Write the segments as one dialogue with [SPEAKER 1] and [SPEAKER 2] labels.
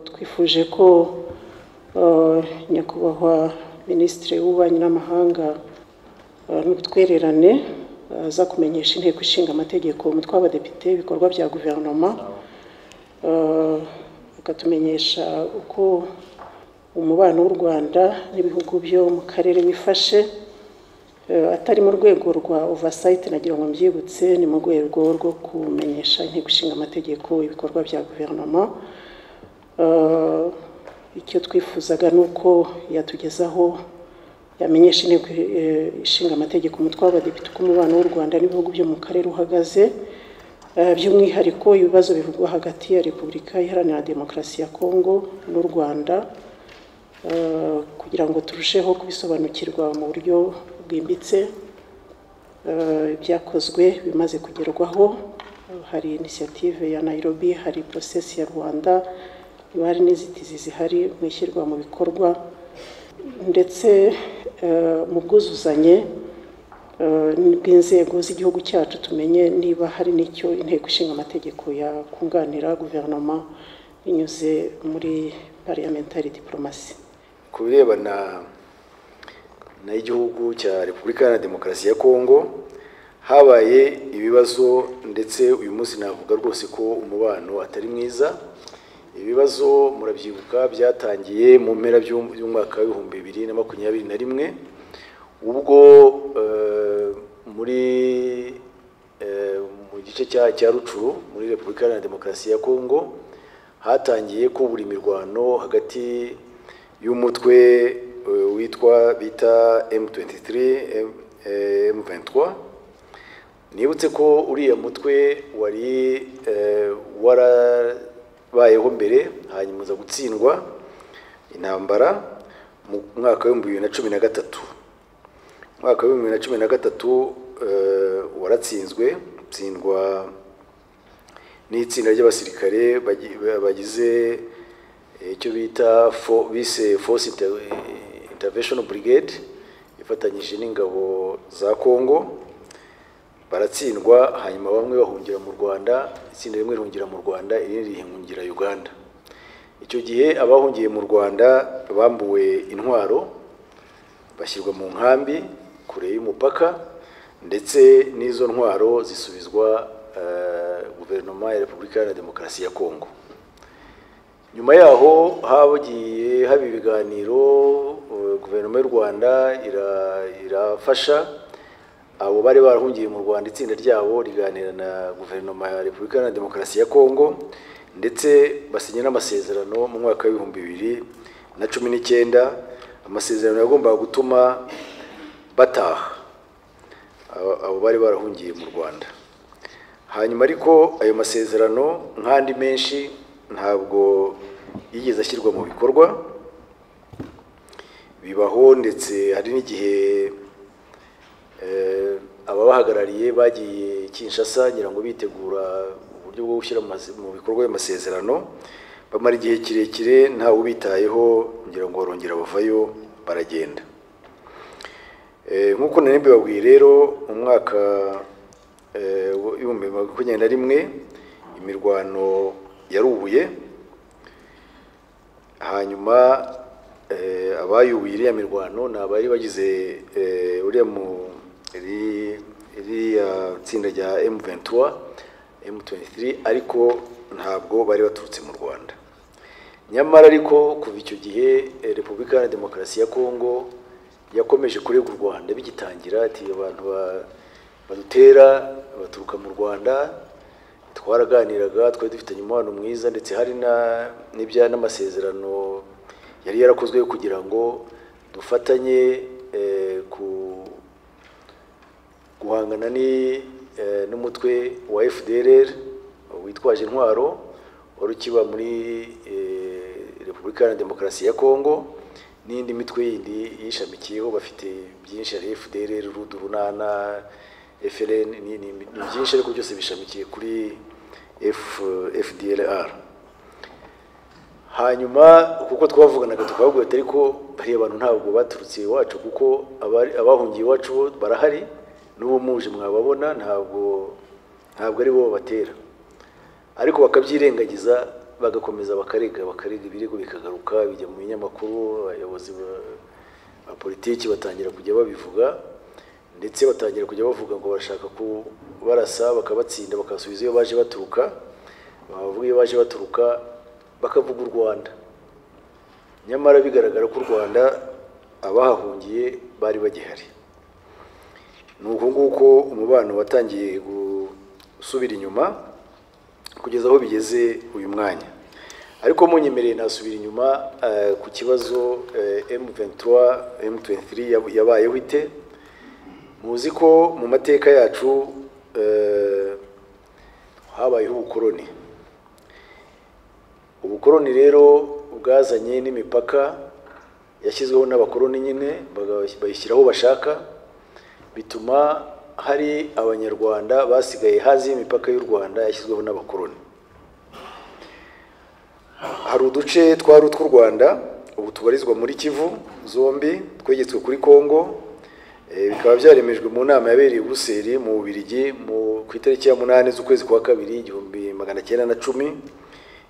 [SPEAKER 1] twifuje ko nyakubahwa minisitiri w'ububanyi n'amahanga n'ubutwererane aza kumenyesha inteko ishinga amategeko umutwe w'abadepite ibikorwa bya guverinoma akatumenyesha uko umubano w'u rwanda n'ibihugu byo mu karere wifashe atari mu rwego rwa ovasayiti nagira ngo mbyibutse ni mu rwego rwo kumenyesha inteko ishinga amategeko ibikorwa bya guverinoma icyo twifuzaga ni uko yatugezaho yamenyesha inteko ishinga amategeko umutwe w'abadepite uko umubano w'u rwanda n'ibihugu byo mu karere uhagaze by'umwihariko ibibazo bivugwa hagati ya repubulika iharanira demokarasi ya kongo n'u rwanda kugira ngo turusheho kubisobanukirwa mu buryo bwimbitse ibyakozwe bimaze kugerwaho hari inisiyative ya nayirobi hari porosesi ya rwanda niba hari n'inzitizi zihari mu ishyirwa mu bikorwa ndetse mu bwuzuzanye bw'inzego z'igihugu cyacu tumenye niba hari n'icyo inteko ishinga amategeko yakunganira guverinoma binyuze muri parliamentary diplomasi
[SPEAKER 2] ku birebana n'igihugu cya repubulika iharanira demokarasi ya kongo habaye ibibazo ndetse uyu munsi navuga rwose ko umubano atari mwiza ibibazo murabyibuka byatangiye mu mpera by'umwaka w'ibihumbi bibiri na makumyabiri na rimwe ubwo muri mu gice cya rucuru muri repubulika iharanira demokarasi ya kongo hatangiye kubura imirwano hagati y'umutwe witwa bita M23 M23 nibutse ko uriya mutwe wari warabayeho mbere hanyuma uza gutsindwa intambara mu mwaka w'ibihumbi bibiri na cumi na gatatu umwaka w'ibihumbi bibiri na cumi na gatatu waratsinzwe utsindwa n'itsinda ry'abasirikare bagize icyo bita bise force intervention brigade ifatanyije n'ingabo za congo baratsindwa hanyuma bamwe bahungira mu rwanda itsinda rimwe rihungira mu rwanda irindi rihungira uganda icyo gihe abahungiye mu rwanda bambuwe intwaro bashyirwa mu nkambi kure y'umupaka ndetse n'izo ntwaro zisubizwa guverinoma ya repubulika iharanira demokarasi ya kongo nyuma yaho hagiye haba ibiganiro guverinoma y'u rwanda irafasha abo bari barahungiye mu rwanda itsinda ryabo riganira na guverinoma ya repubulika iharanira demokarasi ya kongo ndetse basinya n'amasezerano mu mwaka w'ibihumbi bibiri na cumi n'icyenda amasezerano yagombaga gutuma bataha abo bari barahungiye mu rwanda hanyuma ariko ayo masezerano nk'andi menshi ntabwo yigeze ashyirwa mu bikorwa bibaho ndetse hari n'igihe ababahagarariye bagiye Kinshasa ngira ngo bitegura uburyo bwo gushyira mu bikorwa ayo masezerano bamara igihe kirekire ntawe ubitayeho ngira ngo barongera bavayo baragenda nk'uko nari mbibabwiye rero mu mwaka ibihumbi makumyabiri na rimwe imirwano yarubuye hanyuma abayubuye iriya mirwano ni abari bagize iriya tsinda rya M23 M23 ariko ntabwo bari baturutse mu Rwanda nyamara ariko kuva icyo gihe Repubulika Iharanira Demokarasi ya Kongo yakomeje kurega u Rwanda bigitangira ati abantu ba badutera baturuka mu rwanda twaraganiraga twari dufitanye umubano mwiza ndetse hari n'ibya n'amasezerano yari yarakozwe kugira ngo dufatanye guhangana n'umutwe wa fdr witwaje intwaro wari ukiba muri repubulika iharanira demokarasi ya kongo n'indi mitwe yindi yishamikiyeho bafite byinshi hari fdr rudu runana FLN ni byinshi ariko byose bishamikiye kuri FDLR hanyuma kuko twavuganaga tukababwira ati ariko bariya bantu ntabwo baturutse iwacu kuko abahungiye iwacu barahari n'ubu muje mwababona ntabwo ntabwo ari bo batera ariko bakabyirengagiza bagakomeza bakarega bakarega ibirego bikagaruka bijya mu binyamakuru abayobozi ba- ba politiki batangira kujya babivuga ndetse batangira kujya bavuga ngo barashaka kubarasa bakabatsinda bakasubiza iyo baje baturuka bavuga iyo baje baturuka bakavuga u Rwanda nyamara bigaragara ko u Rwanda abahahungiye bari bagihari ni uku nguko umubano watangiye gusubira inyuma kugeza aho bigeze uyu mwanya ariko munyemereye nasubira inyuma eh, ku kibazo eh, M23 M23 yab- yabayeho ite muzi ko mu mateka yacu eh, habayeho ubukoroni ubukoroni rero bwazanye n'imipaka yashyizweho n'abakoroni nyine baga- bayishyiraho bashaka bituma hari abanyarwanda basigaye hazi y'imipaka y'u Rwanda yashyizweho n'abakoroni hari uduce twari utw'u Rwanda ubu tubarizwa muri Kivu zombi twegetswe kuri Kongo Eh, bikaba byaremejwe mu nama yabereye i Buruseli mu Bubiligi mu ku itariki ya munani z'ukwezi kwa kabiri igihumbi magana cyenda na cumi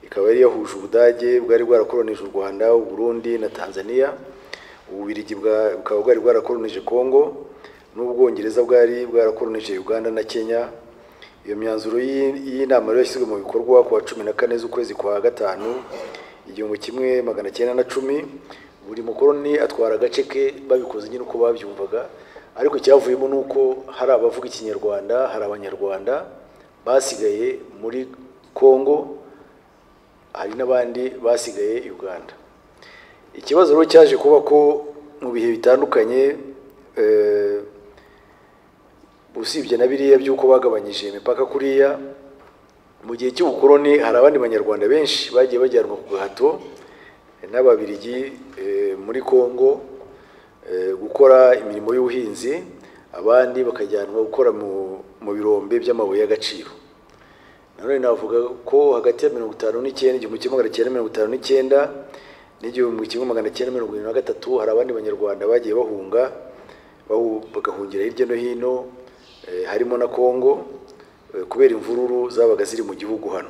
[SPEAKER 2] ikaba yari yahuje Ubudage bwari bwarakoronije u Rwanda u Burundi na Tanzania Ububiligi bwa- bukaba bwari bwarakoronije Kongo n'Ubwongereza bwari bwarakoronije Uganda na Kenya iyo myanzuro y'i- y'inama rero yashyizwe mu bikorwa kuwa cumi na kane z'ukwezi kwa gatanu igihumbi kimwe magana cyenda na cumi buri mukoroni atwara agace ke babikoze nyine uko babyumvaga ariko icyavuyemo ni uko hari abavuga ikinyarwanda hari abanyarwanda basigaye muri kongo hari n'abandi basigaye uganda ikibazo rero cyaje kuba ko mu bihe bitandukanye eh, usibye na biriya by'uko bagabanyije imipaka kuriya mu gihe cy'ubukoroni hari abandi banyarwanda benshi bagiye bajyanwa ku gahato n'ababirigi eh, muri kongo eh, gukora imirimo y'ubuhinzi abandi bakajyanwa gukora mu mu birombe by'amabuye y'agaciro nanone navuga ko hagati ya mirongo itanu n'icyenda igihumbi kimwe magana cyenda mirongo itanu n'icyenda n'igihumbi kimwe magana cyenda mirongo irindwi na gatatu hari abandi banyarwanda bagiye bahunga bahu- bagahungira hirya no hino eh, harimo na kongo eh, kubera imvururu zabaga ziri mu gihugu hano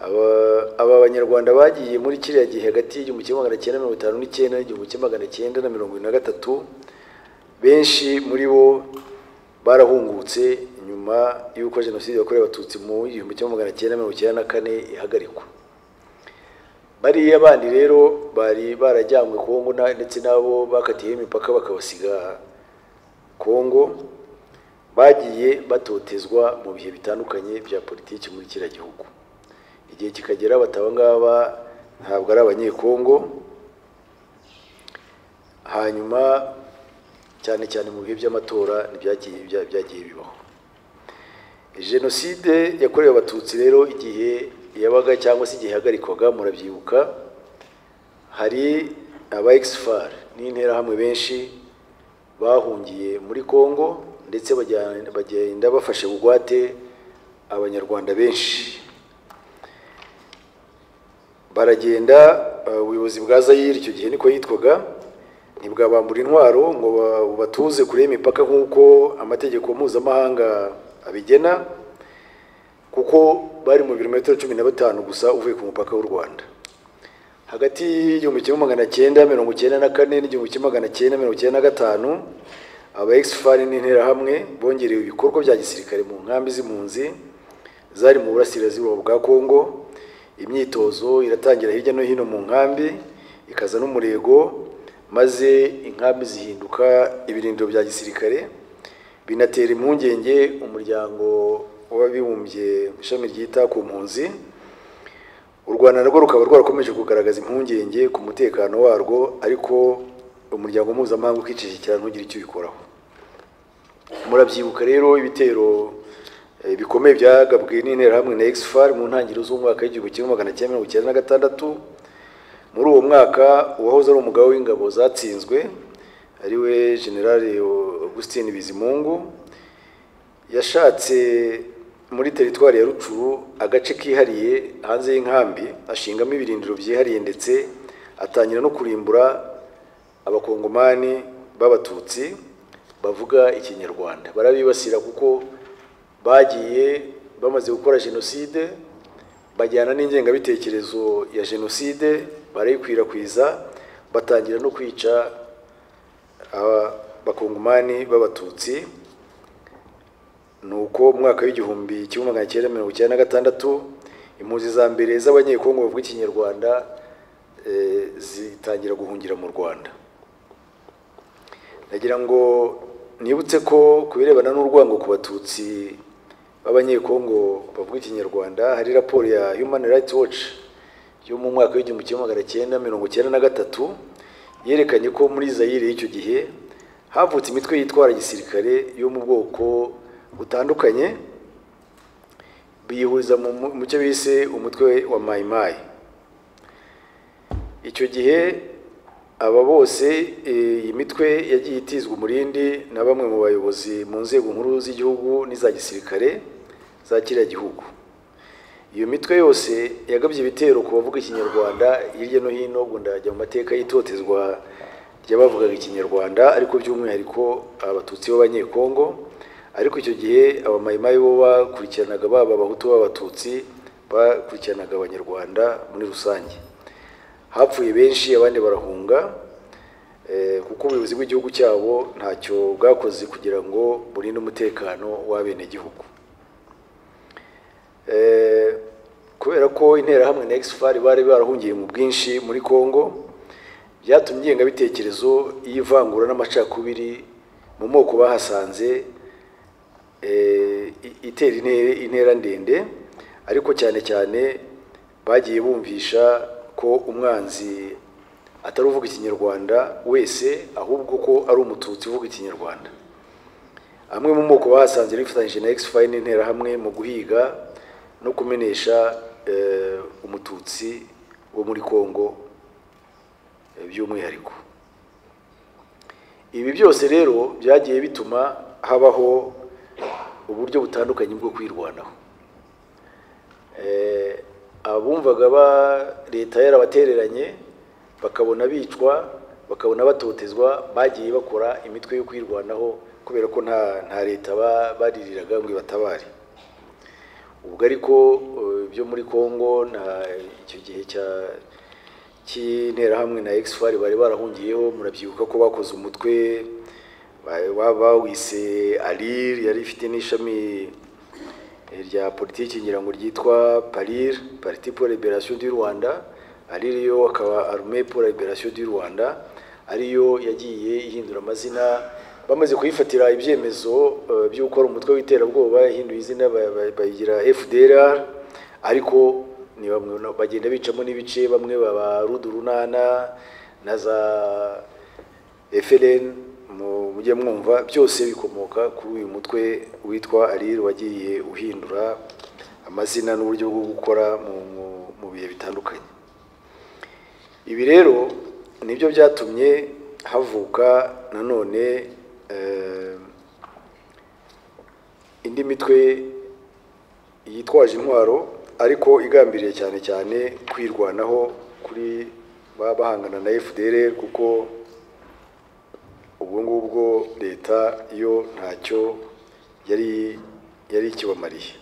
[SPEAKER 2] Aba- aba banyarwanda bagiye muri kiriya gihe hagati y'igihumbi kimwe magana cyenda mirongo itanu n'icyenda n'igihumbi kimwe magana cyenda na mirongo irindwi na gatatu benshi muri bo barahungutse nyuma y'uko jenoside yakorewe abatutsi mu igihumbi kimwe magana cyenda mirongo icyenda na kane ihagarikwa bariya bandi rero bari barajyanywe kongo na- ndetse n'abo bakatiyeho imipaka bakabasiga kongo bagiye batotezwa mu bihe bitandukanye bya politiki muri kiriya gihugu igihe kikagera bataba ngaba ntabwo ari abanyekongo hanyuma cyane cyane mu bihe by'amatora ntibyagiye bya- byagiye bibaho jenoside yakorewe abatutsi rero igihe yabaga cyangwa se igihe ihagarikwaga murabyibuka hari aba exfar n'interahamwe benshi bahungiye muri kongo ndetse bajya- bagenda bafashe bugwate abanyarwanda benshi baragenda uh, ubuyobozi bwa Zaire icyo gihe niko yitwaga ntibwabambura intwaro ngo ba- batuze kure y'imipaka nk'uko amategeko mpuzamahanga abigena kuko bari mu birometero cumi na batanu gusa uvuye ku mupaka w'u Rwanda hagati y'igihumbi kimwe magana cyenda mirongo cyenda na kane n'igihumbi kimwe magana cyenda mirongo cyenda na gatanu aba exfari n'interahamwe bongerewe ibikorwa bya gisirikare mu nkambi z'impunzi zari mu burasirazuba bwa Kongo imyitozo iratangira hirya no hino mu nkambi ikaza n'umurego maze inkambi zihinduka ibirindiro bya gisirikare binatera impungenge umuryango w'abibumbye ishami ryita ku mpunzi u rwanda narwo rukaba rwarakomeje kugaragaza impungenge ku mutekano warwo ariko umuryango mpuzamahanga ukicecekera ntugire icyo ubikoraho murabyibuka rero ibitero eh, bikomeye byagabwe n'interahamwe na exfar mu ntangiriro z'umwaka w'igihumbi kimwe magana cyenda mirongo icyenda na gatandatu muri uwo mwaka uwahoze ari umugaba w'ingabo zatsinzwe ariwe generale augustin bizimungu yashatse muri teritwari ya rucuru agace kihariye hanze y'inkambi ashingamo ibirindiro byihariye ndetse atangira no kurimbura abakongomani b'abatutsi bavuga ikinyarwanda barabibasira kuko bagiye bamaze gukora jenoside bajyana n'ingengabitekerezo ya jenoside barayikwirakwiza batangira no kwica abakongomani b'abatutsi ni uko mu mwaka w'igihumbi kimwe magana cyenda mirongo icyenda na gatandatu impunzi za mbere z'abanyekongo bavuga ikinyarwanda eh, zitangira guhungira mu rwanda nagira ngo nibutse ko ku birebana n'urwango ku batutsi b'abanyekongo bavuga ikinyarwanda hari raporo ya human rights watch yo mu mwaka w'igihumbi kimwe magana cyenda mirongo cyenda na gatatu yerekanye ko muri zayire y'icyo gihe havutse imitwe yitwara gisirikare yo mu bwoko butandukanye biyihuriza mu cyo bise umutwe wa mayimayi icyo gihe aba bose iyi mitwe yagiye itizwa umurindi na bamwe mu bayobozi mu nzego nkuru z'igihugu n'iza gisirikare za kiriya gihugu iyo mitwe yose yagabye ibitero ku bavuga ikinyarwanda hirya no hino ubwo ndajya mu mateka y'itotezwa ry'abavugaga ikinyarwanda ariko by'umwihariko abatutsi b'abanyekongo ariko icyo gihe abamayimayi bo bakurikiranaga baba abahutu b'abatutsi bakurikiranaga abanyarwanda muri rusange hapfuye benshi abandi barahunga kuko ubuyobozi bw'igihugu cyabo ntacyo bwakoze kugira ngo burinde umutekano w'abenegihugu kubera ko interahamwe na exfar bari barahungiye mu bwinshi muri congo byatumye ingengabitekerezo y'ivangura n'amacakubiri mu moko bahasanze itera intera ndende ariko cyane cyane bagiye bumvisha ko umwanzi atari uvuga ikinyarwanda wese ahubwo ko ari umututsi uvuga ikinyarwanda amwe mu moko bahasanze bifatanyije na exfine n'interahamwe mu guhiga no kumenesha umututsi wo muri congo by'umwihariko ibi byose rero byagiye bituma habaho uburyo butandukanye bwo kwirwanaho abumvaga ba leta yarabatereranye bakabona bicwa bakabona batotezwa bagiye bakora imitwe yo kwirwanaho kubera ko nta nta leta baririraga ngo ibatabare ubwo ariko byo muri congo nta icyo gihe cya cy'interahamwe na exfar bari barahungiyeho murabyibuka ko bakoze umutwe bawise arir yari ifite n'ishami rya politiki ngira ngo ryitwa parir parti pour liberation du rwanda arir yo akaba arume pour liberation du rwanda ariyo yagiye ihindura amazina bamaze kuyifatira ibyemezo by'uko ari umutwe w'iterabwoba yahinduye izina bayigira fdrr ariko ni bamwe bagenda bicamo n'ibice bamwe baba rudurunana na za frn mujye mwumva byose bikomoka kuri uyu mutwe witwa arir wagiye uhindura amazina n'uburyo bwo gukora mu bihe bitandukanye ibi rero nibyo byatumye havuka nanone indi mitwe yitwaje intwaro ariko igambiriye cyane cyane kwirwanaho kuri bahangana na fdr kuko ubwo ngubwo leta yo ntacyo yari yari ikibamariye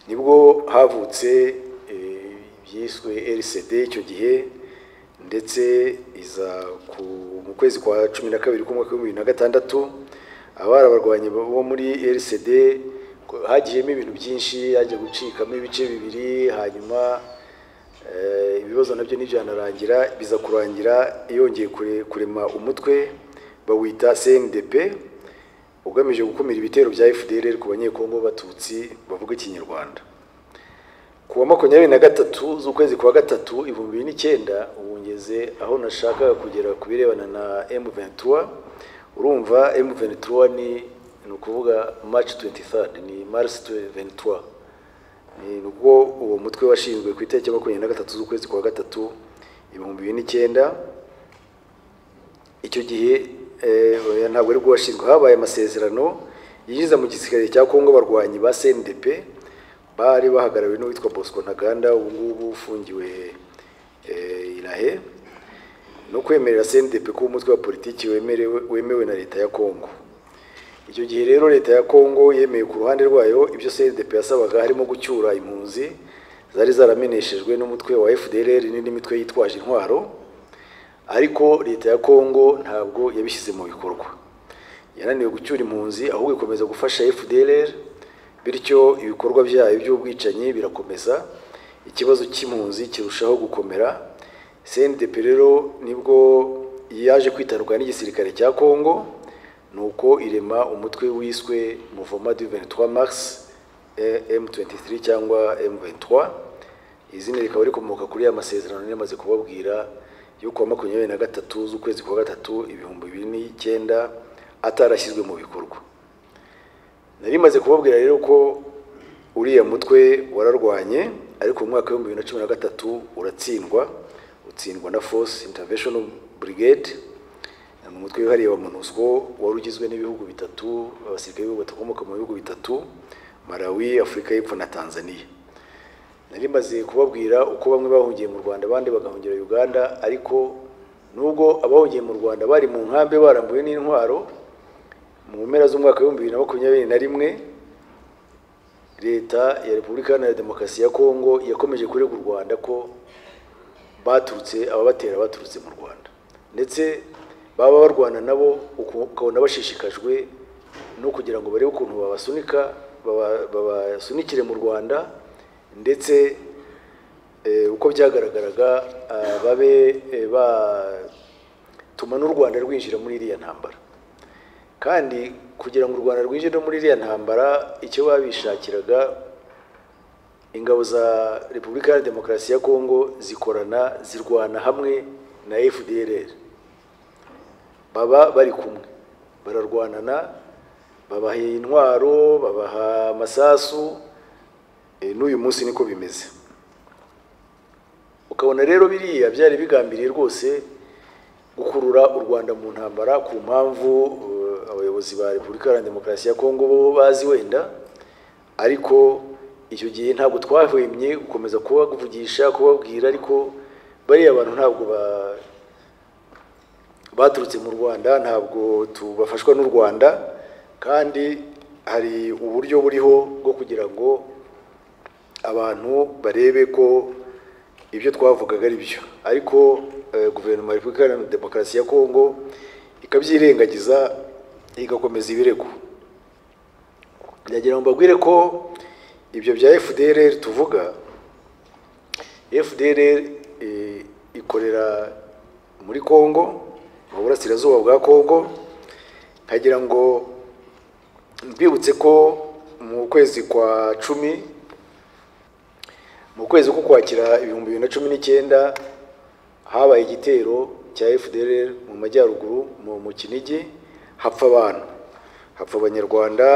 [SPEAKER 2] nibwo havutse byiswe rcd icyo gihe ndetse iza mu kwezi kwa cumi na kabiri k'umwaka w'ibihumbi na gatandatu abari abarwanyi bo muri rcd hagiyemo ibintu byinshi hajya gucikamo ibice bibiri hanyuma ibibazo nabyo ntibyanarangira biza kurangira yongeye kurema umutwe bawita cndp ugamije gukumira ibitero bya fdr ku banyekongo b'abatutsi bavuga ikinyarwanda ku wa makumyabiri na gatatu z'ukwezi kwa gatatu ibihumbi bibiri n'icyenda ubu ngeze aho nashakaga kugera ku birebana na m23 urumva m23 ni ni ukuvuga march 23 ni mars 23 ni ubwo uwo mutwe washinzwe ku itariki ya makumyabiri na gatatu z'ukwezi kwa gatatu ibihumbi bibiri n'icyenda icyo gihe ntabwo ari bwo washinzwe habaye amasezerano yinjiza mu gisirikare cya kongo abarwanyi ba cndp bari bahagarariwe n'uwitwa bosco ntaganda ubu ngubu ufungiwe irahe no kwemerera cndp ko umutwe wa politiki wemewe na leta ya kongo icyo gihe rero leta ya kongo yemeye ku ruhande rwayo ibyo crdp yasabaga harimo gucyura impunzi zari zarameneshejwe n'umutwe wa fdrr n'indi mitwe yitwaje intwaro ariko leta ya kongo ntabwo yabishyize mu bikorwa yananiwe gucyura impunzi ahubwo ikomeza gufasha fdrr bityo ibikorwa byayo by'ubwicanyi birakomeza ikibazo cy'impunzi kirushaho gukomera cndp rero nibwo yaje kwitanduka n'igisirikare cya kongo nuko irema umutwe wiswe muvoma du 23 mars m23 cyangwa m23 izina rikaba rikomoka kuri ya masezerano yamaze kubabwira y'uko makumyabiri na gatatu z'ukwezi kwa gatatu ibihumbi bibiri n'icyenda atarashyizwe mu bikorwa nari maze kubabwira rero ko uriya mutwe wararwanye ariko mu mwaka w'ibihumbi bibiri na cumi na gatatu uratsindwa utsindwa na force interventional brigade ni umutwe wihariye wa monusco wari ugizwe n'ibihugu bitatu abasirikare b'ibihugu bakomoka mu bihugu bitatu malawi afurika y'epfo na tanzania nari maze kubabwira uko bamwe bahungiye mu rwanda abandi bagahungira uganda ariko nubwo abahungiye mu rwanda bari mu nkambi barambuwe n'intwaro mu mpera z'umwaka w'ibihumbi bibiri na makumyabiri na rimwe leta ya repubulika iharanira demokarasi ya kongo yakomeje kurega u rwanda ko baturutse ababatera baturutse mu rwanda ndetse baba barwana nabo ukabona bashishikajwe no kugira ngo barebe ukuntu babasunika babasunikire mu rwanda ndetse uko byagaragaraga babe batuma n'u rwanda rwinjira muri iriya ntambara kandi kugira ngo u rwanda rwinjire muri iriya ntambara icyo babishakiraga ingabo za repubulika ya demokarasi ya kongo zikorana zirwana hamwe na fdrr baba bari kumwe bararwanana babaha intwaro babaha amasasu n'uyu munsi niko bimeze ukabona rero biriya byari bigambiriye rwose gukurura u rwanda mu ntambara ku mpamvu abayobozi ba repubulika iharanira demokarasi ya kongo bo bazi wenda ariko icyo gihe ntabwo twahwemye gukomeza kubavugisha kubabwira ariko bariya bantu ntabwo ba baturutse mu rwanda ntabwo tubafashwa n'u rwanda kandi hari uburyo buriho bwo kugira ngo abantu barebe ko ibyo twavugaga ari byo ariko guverinoma ya repubulika iharanira demokarasi ya kongo ikabyirengagiza igakomeza ibirego ndagira ngo mbabwire ko ibyo bya fdrr tuvuga fdrr ikorera muri kongo mu burasirazuba bwa kongo nkagira ngo mbibutse ko mu kwezi kwa cumi mu kwezi ko kwakira ibihumbi bibiri na cumi n'icyenda habaye igitero cya fdr mu majyaruguru mu kinigi hapfa abantu hapfa abanyarwanda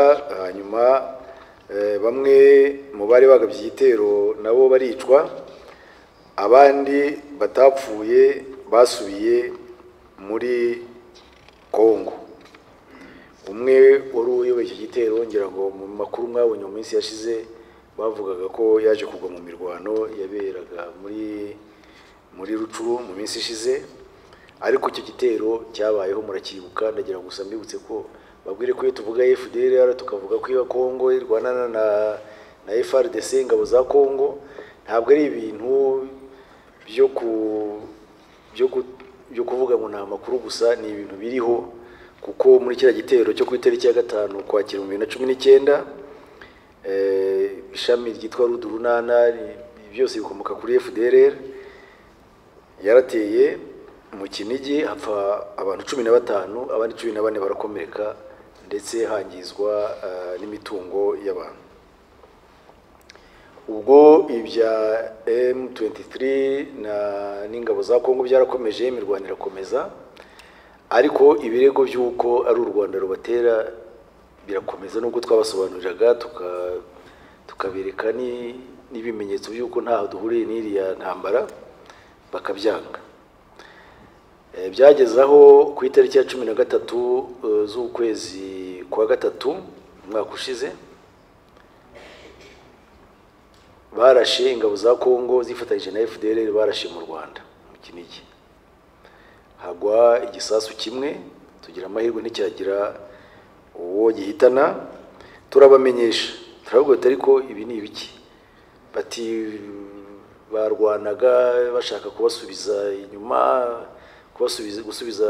[SPEAKER 2] hanyuma bamwe mu bari bagabye igitero nabo baricwa abandi batapfuye basubiye muri kongo umwe wari uyoboye iki gitero ngira ngo mu makuru mwabonye mu minsi yashize bavugaga ko yaje kugwa mu mirwano yaberaga muri muri rucuru mu minsi ishize ariko icyo gitero cyabayeho murakibuka ndagira gusa mbibutse ko babwire ko iyo tuvuga fdr tukavuga ko iyo kongo irwanana na na frdc ingabo za kongo ntabwo ari ibintu byo ku byo ku byo kuvuga ngo ni amakuru gusa ni ibintu biriho kuko muri kiriya gitero cyo ku itariki ya gatanu kwakira mu bibiri na cumi n'icyenda ishami ryitwa rudurunana byose bikomoka kuri fdrr yarateye mu kinigi hapfa abantu cumi na batanu abandi cumi na bane barakomereka ndetse hangizwa n'imitungo y'abantu ubwo ibya M23 na n'ingabo za Kongo byarakomeje imirwano irakomeza ariko ibirego by'uko ari u Rwanda rubatera birakomeza nubwo twabasobanuriraga tukabereka n'ibimenyetso by'uko ntaho duhuriye n'iriya ntambara bakabyanga byageze aho ku itariki ya cumi na gatatu z'ukwezi kwa gatatu umwaka ushize barashe ingabo za kongo zifatanyije na fdr barashe mu rwanda mu kinigi hagwa igisasu kimwe tugira amahirwe ntikihagira uwo gihitana turabamenyesha turavuga ati ariko ibi ni ibiki bati barwanaga bashaka kubasubiza inyuma kubasubiza gusubiza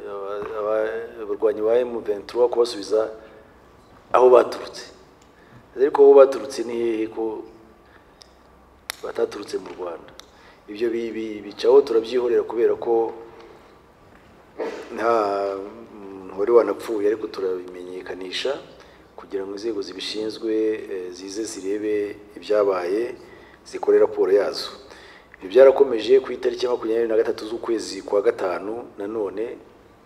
[SPEAKER 2] aba- aba- abarwanyi ba M23 kubasubiza aho baturutse ariko aho baturutse ni hehe ko bataturutse mu Rwanda ibyo bi- bi- bicaho turabyihorera kubera ko nta muntu wari wanapfuye ariko turabimenyekanisha kugira ngo inzego zibishinzwe eh, zize zirebe ibyabaye zikore raporo yazo ibyo byarakomeje ku itariki ya makumyabiri na gatatu z'ukwezi kwa gatanu nanone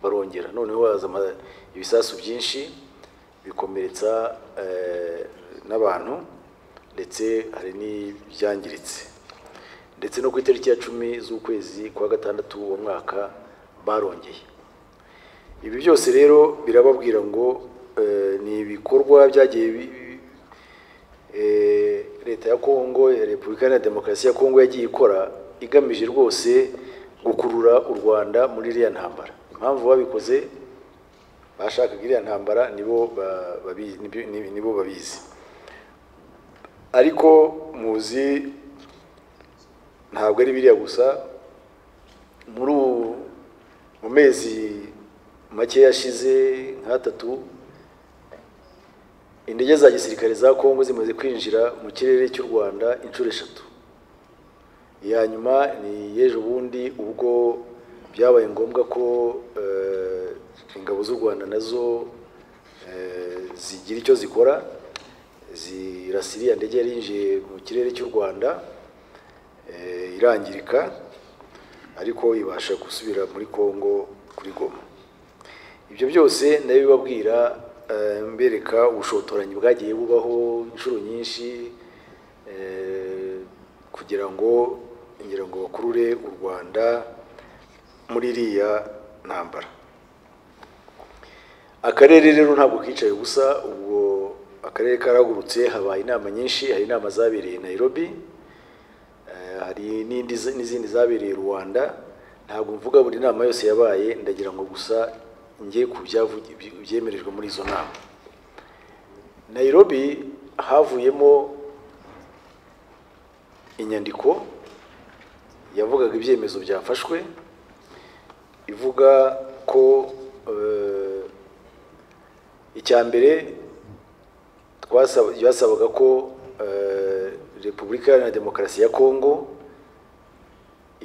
[SPEAKER 2] barongera noneho haza ama- ibisasu byinshi bikomeretsa eh, n'abantu ndetse hari n'ibyangiritse ndetse no ku itariki ya cumi z'ukwezi kwa gatandatu uwo mwaka barongeye ibi byose rero birababwira ngo eh, ni ibikorwa byagiye bi- bi- eh, leta ya kongo ya repubulika iharanira demokarasi ya kongo yagiye ikora igamije rwose gukurura u rwanda muri iriya ntambara impamvu babikoze bashakaga iriya ntambara nibo ba- babi- nibi- nibi- nibo babizi ariko muzi ntabwo ari biriya gusa muri ubu mu mezi make yashize nk'atatu indege za gisirikare za kongo zimaze kwinjira mu kirere cy'u rwanda inshuro eshatu iya nyuma ni y'ejo bundi ubwo byabaye ngombwa ko eh, ingabo z'u rwanda nazo eh, zigira icyo zikora zirasira iriya ndege yari yinjiye mu kirere cy'u rwanda eh, irangirika ariko ibasha gusubira muri kongo kuri goma ibyo byose ndabibabwira eh, mbereka ubushotoranyi bwagiye bubaho inshuro nyinshi eh, kugira ngo ngira ngo bakurure u rwanda muri iriya ntambara akarere rero ntabwo kicaye ubusa ubwo akarere karagurutse habaye inama nyinshi hari inama zabereye nairobi Eh, hari n'indi n'izindi zabereye i rwanda ntabwo mvuga buri nama yose yabaye ndagira ngo gusa njye ku byavu- byemerejwe muri izo nama nairobi havuyemo inyandiko yavugaga ibyemezo byafashwe ivuga ko eh, icya mbere twasaba byasabaga ko eh, repubulika iharanira demokarasi ya kongo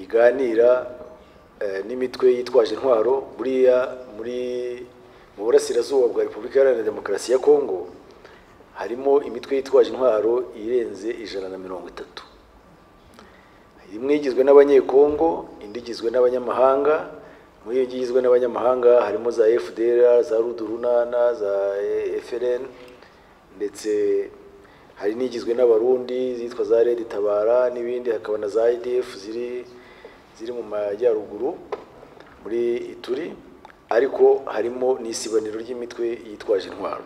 [SPEAKER 2] iganira eh, n'imitwe yitwaje intwaro buriya muri mu burasirazuba bwa repubulika iharanira demokarasi ya kongo harimo imitwe yitwaje intwaro irenze ijana na mirongo itatu imwe igizwe n'abanyekongo indi igizwe n'abanyamahanga muri iyo igizwe n'abanyamahanga harimo za fdr za rudurunana za frn ndetse hari n'igizwe n'abarundi zitwa za red tabara n'ibindi hakaba na za idf ziri ziri mu majyaruguru muri ituri ariko harimo n'isibaniro ry'imitwe yitwaje intwaro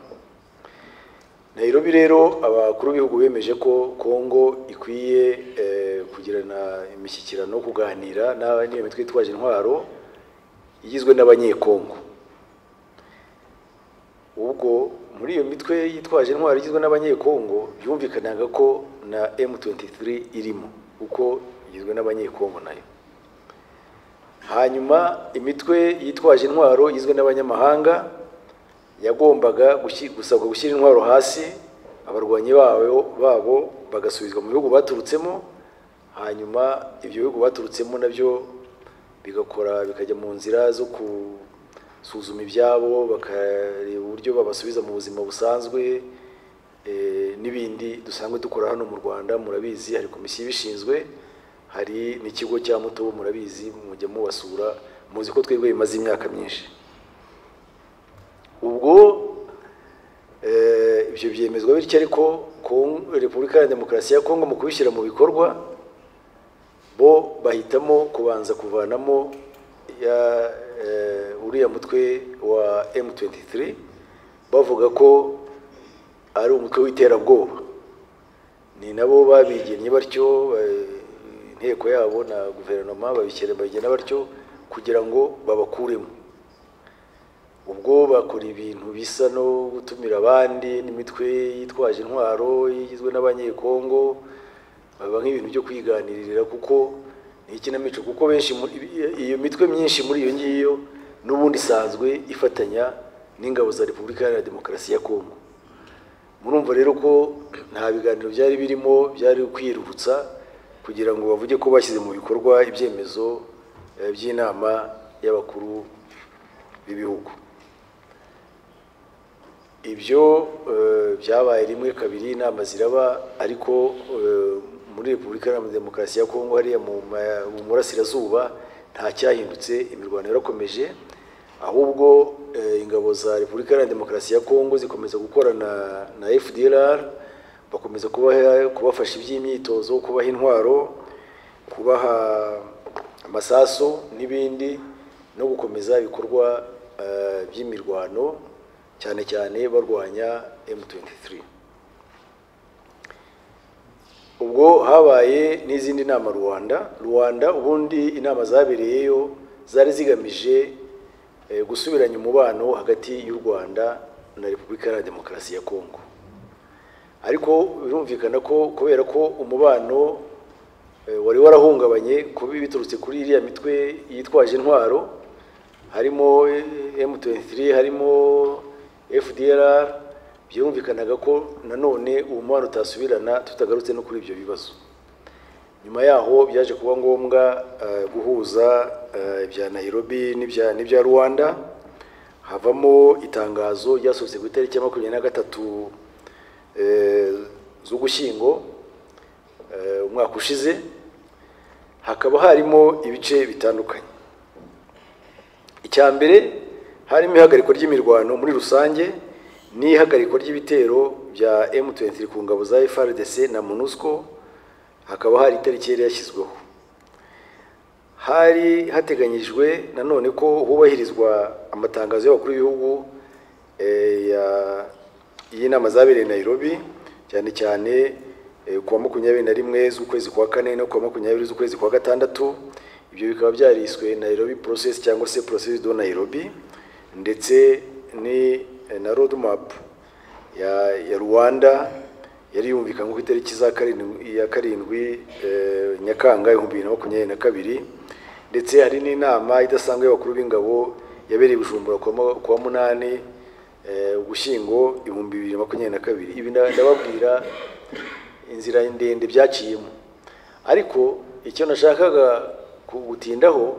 [SPEAKER 2] Nairobi rero abakuru b'ibihugu bemeje ko Kongo ikwiye eh, kugirana imishyikirano kuganira n'aba- n'iyo mitwe yitwaje intwaro igizwe n'abanyekongo ubwo muri iyo mitwe yitwaje intwaro igizwe n'abanyekongo byumvikanaga ko na M23 irimo kuko igizwe n'abanyekongo nayo hanyuma imitwe yitwaje intwaro igizwe n'abanyamahanga yagombaga gushi- gusabwa gushyira intwaro hasi abarwanyi babo babo bagasubizwa mu bihugu baturutsemo hanyuma ibyo bihugu baturutsemo nabyo bigakora bikajya mu nzira zo gusuzuma ibyabo bakareba uburyo babasubiza mu buzima busanzwe eh, n'ibindi dusanzwe dukora hano mu rwanda murabizi hari komisiyo ibishinzwe hari n'ikigo cya mutobo murabizi mujya mubasura muzi ko twebwe bimaze imyaka myinshi ubwo eh, ibyo byemezwa bityo ariko Kong- repubulika ya demokarasi ya kongo mu kubishyira mu bikorwa bo bahitamo kubanza kuvanamo ya eh, uriya mutwe wa m23 bavuga ko ari umutwe w'iterabwoba ni nabo babigennye batyo eh, inteko yabo na guverinoma babikere bagena batyo kugira ngo babakuremo ubwo bakora ibintu bisa no gutumira abandi n'imitwe yitwaje intwaro igizwe n'abanyekongo baba nk'ibintu byo kwiganirira kuko ni ikinamico kuko benshi muri- iyo mitwe myinshi muri iyo ngiyo n'ubundi isanzwe ifatanya n'ingabo za repubulika iharanira demokarasi ya kongo murumva rero ko nta biganiro byari birimo byari kwirurutsa kugira ngo bavuge ko bashyize mu bikorwa ibyemezo eh, by'inama y'abakuru b'ibihugu ibyo eh, byabaye rimwe kabiri inama ziraba ariko eh, muri repubulika iharanira demokarasi ya kongo hariya mu ma- mu murasirazuba nta cyahindutse imirwano yarakomeje ahubwo eh, ingabo za repubulika iharanira demokarasi ya kongo zikomeza gukorana na fdlr bakomeza kubaha- kubafasha iby'imyitozo kubaha intwaro kubaha amasasu n'ibindi no gukomeza ibikorwa eh, by'imirwano cyane cyane barwanya M23 ubwo habaye n'izindi nama rwanda rwanda ubundi inama zabereyeyo zari zigamije eh, gusubiranya umubano hagati y'u rwanda na repubulika iharanira demokarasi ya kongo ariko birumvikana ko kubera ko umubano eh, wari warahungabanye kubi biturutse kuri iriya mitwe yitwaje intwaro harimo eh, M23 harimo FDLR byumvikanaga ko nanone uwo mubano utasubirana tutagarutse no kuri ibyo bibazo nyuma yaho byaje kuba ngombwa eh, guhuza eh, ibya Nairobi n'ibya n'ibya Rwanda havamo itangazo ryasohotse ku itariki ya makumyabiri na gatatu eh, z'ugushyingo eh, umwaka ushize hakaba harimo ibice bitandukanye icya mbere harimo ihagarikwa ry'imirwano muri rusange n'ihagarikwa ry'ibitero bya M23 ku ngabo za FRDC na MONUSCO hakaba hari itariki yari yashyizweho hari hateganyijwe nanone ko hubahirizwa amatangazo y'abakuru b'ibihugu eh, ya- y'inama zabereye Nairobi cyane cyane eh, ku wa makumyabiri na rimwe z'ukwezi kwa kane no ku wa makumyabiri z'ukwezi kwa gatandatu ibyo bikaba byariswe Nairobi process cyangwa se process do Nairobi ndetse ni eh, na roadmap ya, ya Rwanda yari yumvikanywe ku itariki za karindwi ya karindwi eh, Nyakanga ibihumbi bibiri na makumyabiri na kabiri ndetse hari n'inama idasanzwe y'abakuru b'ingabo yabereye i Bujumbura ku wa mu- ku wa munani eh, Ugushyingo ibihumbi bibiri na makumyabiri na kabiri ibi nda- ndababwira inzira ndende byaciyemo ariko icyo nashakaga ku- gutindaho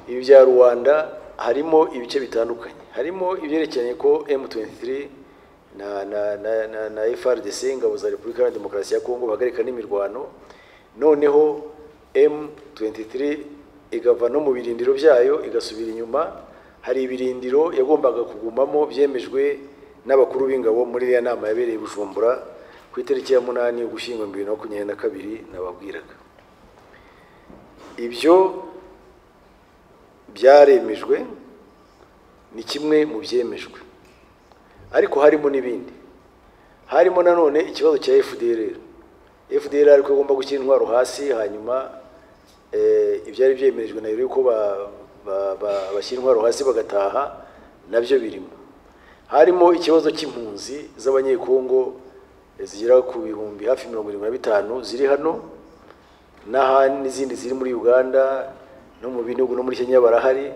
[SPEAKER 2] ibi bya rwanda harimo ibice bitandukanye harimo ibyerekeranye ko M23 na, na, na, na, na FRDC ingabo za Repubulika Iharanira Demokarasi ya Kongo bahagarika n'imirwano noneho M23 igava no mu birindiro byayo igasubira inyuma hari ibirindiro yagombaga kugumamo byemejwe n'abakuru b'ingabo muri iriya nama yabereye i Bujumbura ku itariki ya munani Ugushyingo bibiri na makumyabiri na kabiri nababwiraga ibyo byaremejwe ni kimwe mu byemejwe ariko harimo n'ibindi harimo nanone ikibazo cya FDLR FDLR ariko igomba gushyira intwaro hasi hanyuma eh, ibyari byemerejwe na yuko ba- ba- ba- bashyira intwaro hasi bagataha nabyo birimo harimo ikibazo cy'impunzi z'abanyekongo eh, zigera ku bihumbi hafi mirongo irindwi na bitanu ziri hano n'ahandi n'izindi ziri muri uganda no mu bihugu no muri kenya barahari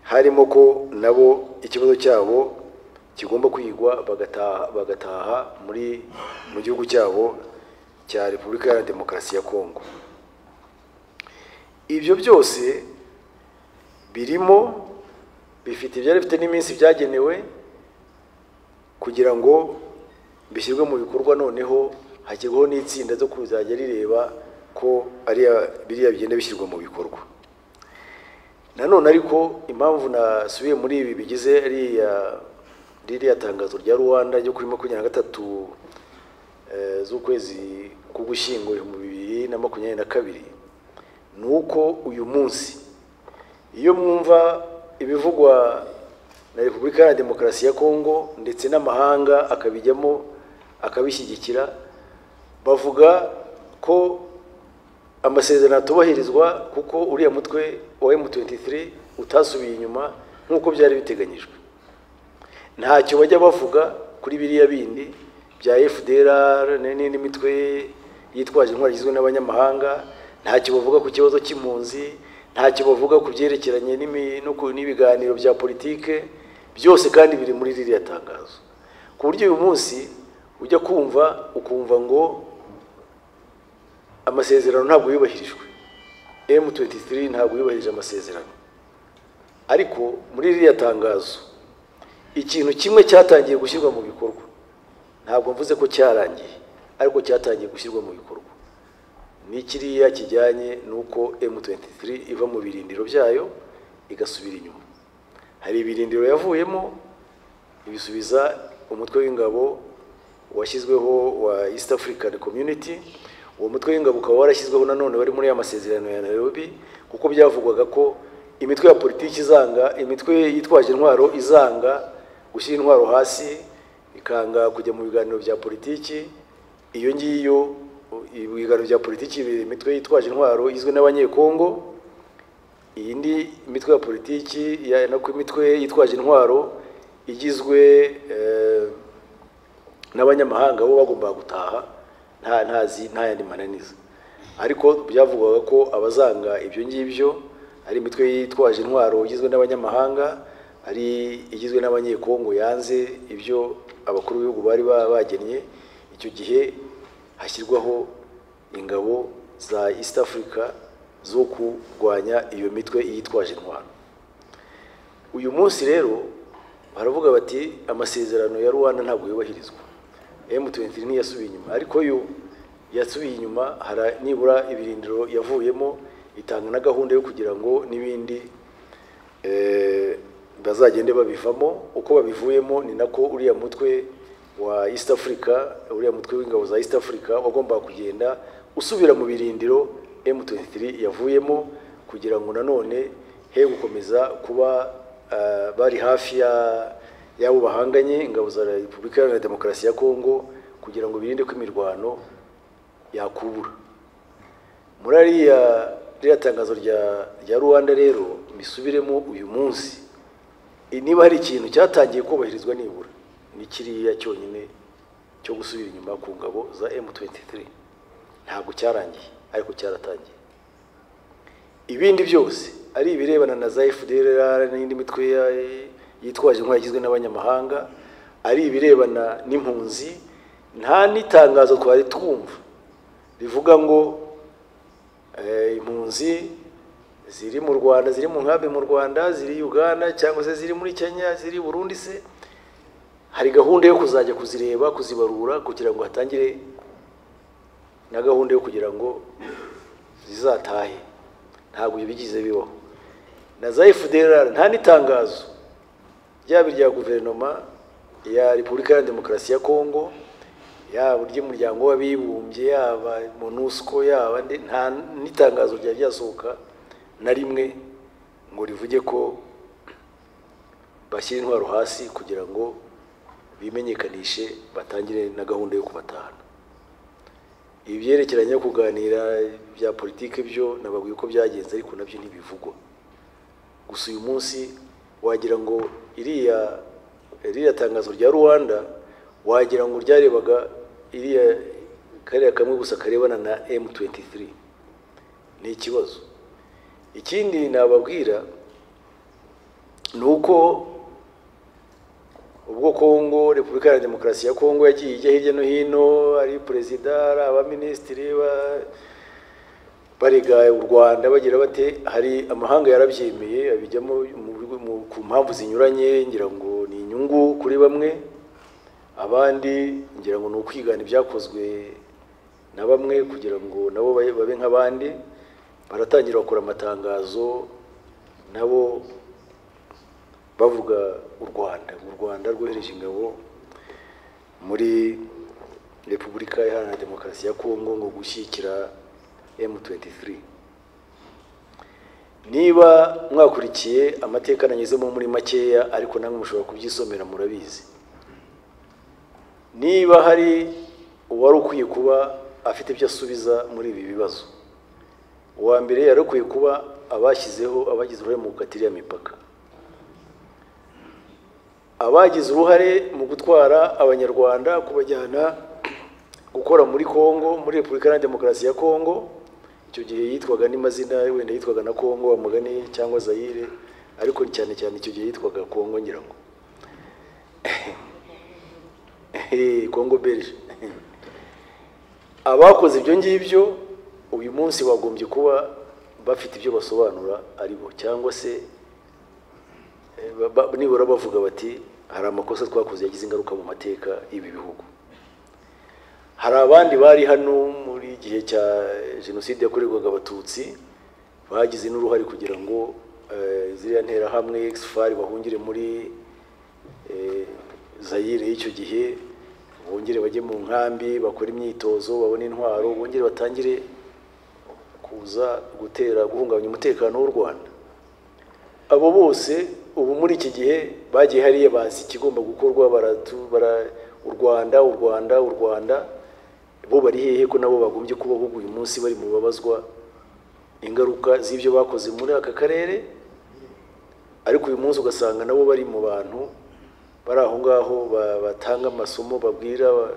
[SPEAKER 2] harimo ko nabo ikibazo cyabo kigomba kwigwa bagataha bagataha muri mu gihugu cyabo cya repubulika ya demokarasi ya kongo ibyo byose birimo bifite ibyari bifite n'iminsi byagenewe kugira ngo bishyirwe mu bikorwa noneho hashyirwaho n'itsinda zo kuzajya rireba ko ariya biriya bigenda bishyirwa mu bikorwa nanone ariko impamvu nasubiye muri ibi bigize ariya ririya tangazo rya rwanda ryo kuri makumyabiri na gatatu eh, z'ukwezi k'ugushyingo ibihumbi bibiri na makumyabiri na kabiri ni uko uyu munsi iyo mwumva ibivugwa na repubulika iharanira demokarasi ya kongo ndetse n'amahanga akabijyamo akabishyigikira bavuga ko amasezerano atubahirizwa kuko uriya mutwe wa M23 utasubiye inyuma nk'uko byari biteganyijwe ntacyo bajya bavuga kuri biriya bindi bya FDLR n'indi mitwe yitwaje intwari igizwe n'abanyamahanga ntacyo bavuga ku kibazo cy'impunzi ntacyo bavuga ku byerekeranye n'imi- no ku- n'ibiganiro bya politike byose kandi biri muri ririya tangazo ku buryo uyu munsi ujya kumva ukumva ngo amasezerano ntabwo yubahirijwe M23 ntabwo yubahirije amasezerano ariko muri ririya tangazo ikintu kimwe cyatangiye gushyirwa mu bikorwa ntabwo mvuze ko cyarangiye ariko cyatangiye gushyirwa mu bikorwa ni kiriya kijyanye n'uko M23 iva mu birindiro byayo igasubira inyuma hari ibirindiro yavuyemo ibisubiza umutwe w'ingabo washyizweho wa East African Community uwo mutwe w'ingabo ukaba warashyizweho nanone wari muri ya masezerano ya Nairobi kuko byavugwaga ko imitwe ya politiki izanga imitwe yitwaje intwaro izanga gushyira intwaro hasi ikanga kujya mu biganiro bya politiki iyo ngiyo ibiganiro bya politiki bibera imitwe yitwaje intwaro igizwe n'abanyekongo iyi ni imitwe ya politiki ya- no ku imitwe yitwaje intwaro igizwe eh, n'abanyamahanga bo bagombaga gutaha nta ntazi nta yandi mananiza ariko byavugwaga ko abazanga ibyo ngibyo ari imitwe yitwaje intwaro igizwe n'abanyamahanga ari igizwe n'abanyekongo yanze ibyo abakuru b'ibihugu bari ba- bagennye icyo gihe hashyirwaho ingabo za East Africa zo kurwanya iyo mitwe yitwaje intwaro uyu munsi rero baravuga bati amasezerano ya rwanda ntabwo yubahirizwa m23 ntiyasubiye inyuma ariko yo yasubiye inyuma hara nibura ibirindiro yavuyemo itanga na gahunda yo kugira ngo n'ibindi eh, bazagende babivamo uko babivuyemo ni nako uriya mutwe wa east africa uriya mutwe w'ingabo za east africa wagombaga kugenda usubira mu birindiro m23 yavuyemo kugira ngo nanone he gukomeza kuba eh, bari hafi ya y'abo bahanganye ingabo za repubulika iharanira demokarasi ya kongo kugira ngo birinde ko imirwano yakubura muri ariya ririya tangazo rya rya rwanda rero mbisubiremo uyu munsi i- niba hari ikintu cyatangiye kubahirizwa nibura ni kiriya cyonyine cyo gusubira inyuma ku ngabo za M23 ntabwo cyarangiye ariko cyaratangiye ibindi byose ari ibirebana na za FDLR n'indi mitwe ya- yitwaje intwaro igizwe n'abanyamahanga ari ibirebana n'impunzi nta n'itangazo twari twumva rivuga ngo eh, impunzi ziri mu rwanda ziri mu nkambi mu rwanda ziri uganda cyangwa se ziri muri kenya ziri burundi se hari gahunda yo kuzajya kuzireba kuzibarura kugira ngo hatangire na gahunda yo kugira ngo zizatahe ntabwo bigize bibaho na za FDLR nta n'itangazo ryaba irya guverinoma ya repubulika iharanira demokarasi ya kongo yaba iry'umuryango w'abibumbye yaba monusco yaba nde- nta n'itangazo ryari ryasohoka na rimwe ngo rivuge ko bashyira intwaro hasi kugira ngo bimenyekanishe batangire na gahunda yo kubatahana ibi byerekeranye no kuganira bya politiki byo nababwiye uko byagenze ariko nabyo ntibivugwa gusa uyu munsi wagira ngo iriya iriya tangazo rya rwanda wagira ngo ryarebaga iriya kariya kamwe gusa karebana na m23 ni ikibazo ikindi nababwira ni uko ubwo kongo repubulika ya demokarasi ya kongo yagiye ijya hirya no hino ari perezida ari abaminisitiri ba- barega u rwanda bagira bate hari amahanga yarabyemeye abijyamo mu- mu- ku mpamvu zinyuranye ngira ngo ni inyungu kuri bamwe abandi ngira ngo ni ukwigana ibyakozwe na bamwe kugira ngo nabo babe babe nk'abandi baratangira bakora amatangazo nabo bavuga u rwanda u rwanda rwohereje ingabo muri repubulika iharanira demokarasi ya kongo ngo gushyigikira m23 niba mwakurikiye amateka nanyuzemo muri makeya ariko namwe mushobora kubyisomera murabizi niba hari uwari ukwiye kuba afite ibyo asubiza muri ibi bibazo uwa mbere yari ukwiye kuba abashyizeho abagize uruhare mu gukatira imipaka abagize uruhare mu gutwara abanyarwanda kubajyana gukora muri congo muri repubulika iharanira demokarasi ya congo icyo gihe yitwaga n'amazina wenda yitwaga na congo amugani cyangwa zayire ariko cyane cyane icyo gihe yitwaga congo ngira ngo congo belge abakoze ibyo ngibyo uyu munsi bagombye kuba bafite ibyo basobanura ari bo cyangwa se ba- ba- nibura bavuga bati hari amakosa twakoze yagize ingaruka mu mateka y'ibi bihugu hari abandi bari hano muri gihe cya jenoside yakorerwaga abatutsi bagize n'uruhare kugira ngo eh, ziriya nterahamwe exfari bahungire muri eh, zayire y'icyo gihe bongere bajye mu nkambi bakore imyitozo babone intwaro bongere batangire kuza gutera guhungabanya umutekano w'u rwanda abo bose ubu muri iki gihe bagiye hariya bazi ikigomba gukorwa baratu bara u rwanda u rwanda u rwanda bo bari hehe ko nabo bagombye kubaho uyu munsi bari mu babazwa ingaruka z'ibyo bakoze muri aka karere ariko uyu munsi ugasanga nabo bari mu bantu bari aho ngaho ba- batanga amasomo babwira ba-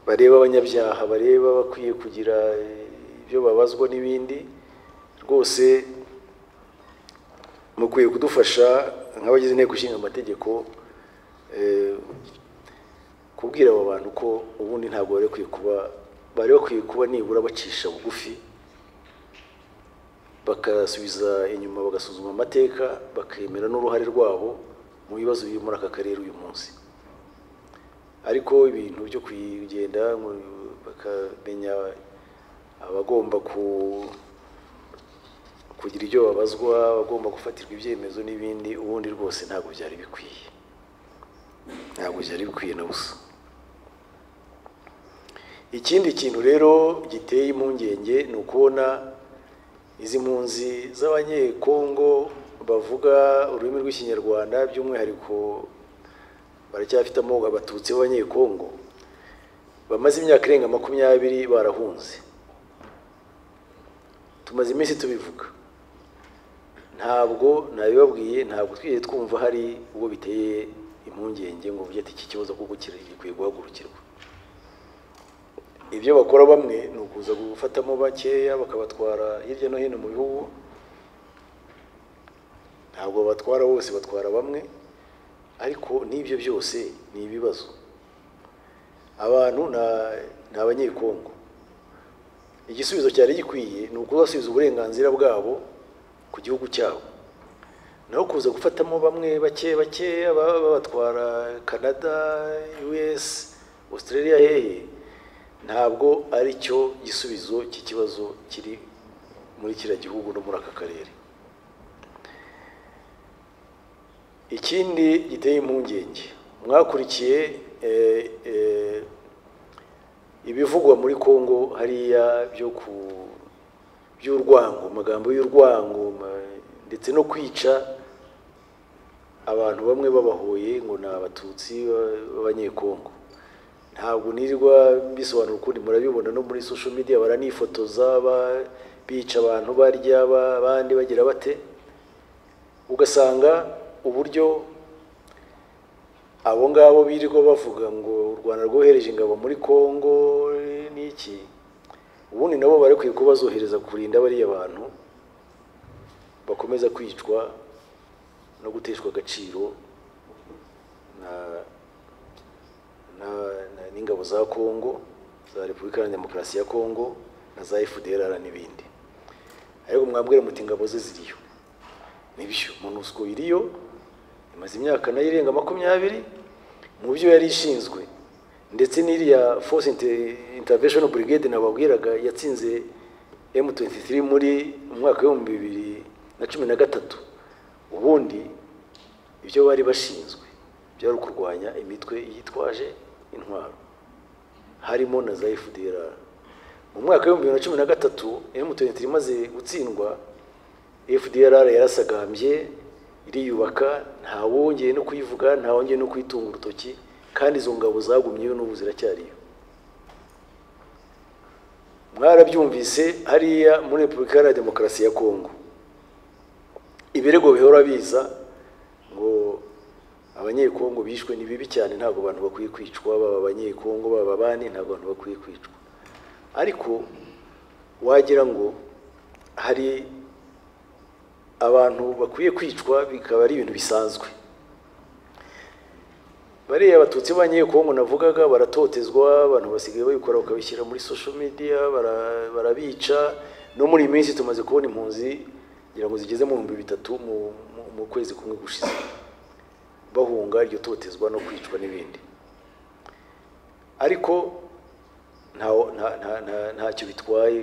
[SPEAKER 2] bareba abanyabyaha bareba bakwiye kugira eh, ibyo babazwa n'ibindi rwose mukwiye kudufasha nk'abagize inteko ishinga amategeko eh, kubwira aba bantu ko ubundi ntabwo bari bakwiye kuba bari bakwiye kuba nibura bacisha bugufi bagasubiza inyuma bagasuzuma amateka bakemera n'uruhare rwabo mu bibazo biri muri aka karere uyu munsi ariko ibintu byo kugenda mu- bakamenya abagomba ku kugira ibyo babazwa bagomba gufatirwa ibyemezo n'ibindi ubundi rwose ntabwo byari bikwiye ntabwo byari bikwiye na busa ikindi kintu rero giteye impungenge ni ukubona izi mpunzi z'abanyekongo bavuga ururimi rw'ikinyarwanda by'umwihariko baracyafite amoko abatutsi b'abanyekongo bamaze imyaka irenga makumyabiri barahunze tumaze iminsi tubivuga ntabwo nabibabwiye ntabwo twigeze twumva hari ubwo biteye impungenge ngo uvuge ati iki kibazo kuko kiri- gikwiye guhagurukirwa ibyo bakora bamwe ni ukuza gufatamo bakeya bakabatwara hirya no hino mu bihugu ntabwo batwara bose batwara bamwe ariko n'ibyo byose ni ibibazo abantu na- ni abanyekongo igisubizo cyari gikwiye ni ukubasubiza uburenganzira bwabo ku gihugu cyabo naho kuza gufatamo bamwe bake bakeya baba babatwara canada us australia hehe ntabwo ari cyo gisubizo cy'ikibazo kiri muri kiriya gihugu no muri aka karere ikindi giteye impungenge mwakurikiye eh, eh, ibivugwa muri Kongo hariya byo ku by'urwango amagambo y'urwango ma- ndetse no kwica abantu bamwe babahoye ngo ni abatutsi ba- b'abanyekongo ntabwo nirirwa bisobanura ukundi murabibona no muri social media baranifotoza ba- bica abantu barya ba- abandi bagira bate ugasanga uburyo abo ngabo birirwa bavuga ngo u rwanda rwohereje ingabo muri congo eh, n'iki ubundi nabo bari kwiye kuba bazohereza kurinda bariya bantu bakomeza kwicwa no guteshwa agaciro na- na- na- n'ingabo za congo za repubulika iharanira demokarasi ya congo na za fdrr n'ibindi ariko mwambwira muti ingabo ze ziriyo nibyo monusco iriyo imaze imyaka nayo irenga makumyabiri mu byo yari ishinzwe ndetse n'iriya force Inter- intervention brigade nababwiraga yatsinze M23 muri mu mwaka w'ibihumbi bibiri na cumi na gatatu ubundi ibyo bari bashinzwe byari ukurwanya imitwe yitwaje intwaro harimo na za FDLR mu mwaka w'ibihumbi bibiri na cumi na gatatu M23 imaze gutsindwa FDLR yarasagambye iriyubaka nta wongeye no kuyivuga nta wongeye no kuyitunga urutoki kandi izo ngabo zagumyeyo n'ubu ziracyariyo mwarabyumvise hariya muri repubulika iharanira demokarasi ya kongo ibirego bihora biza ngo abanyekongo bishwe ni bibi cyane ntabwo abantu bakwiye kwicwa baba abanyekongo baba abandi ntabwo abantu bakwiye kwicwa ariko wagira ngo hari abantu bakwiye kwicwa bikaba ari ibintu bisanzwe bariya abatutsi b'abanyekongo navugaga baratotezwa abantu basigaye babikora bakabishyira muri social media bara- barabica no muri iyi minsi tumaze kubona impunzi ngira ngo zigeze mu bihumbi bitatu mu- mu- mu kwezi kumwe gushize bahunga iryo totezwa no kwicwa n'ibindi ariko ntawo nta- nta- nta- ntacyo bitwaye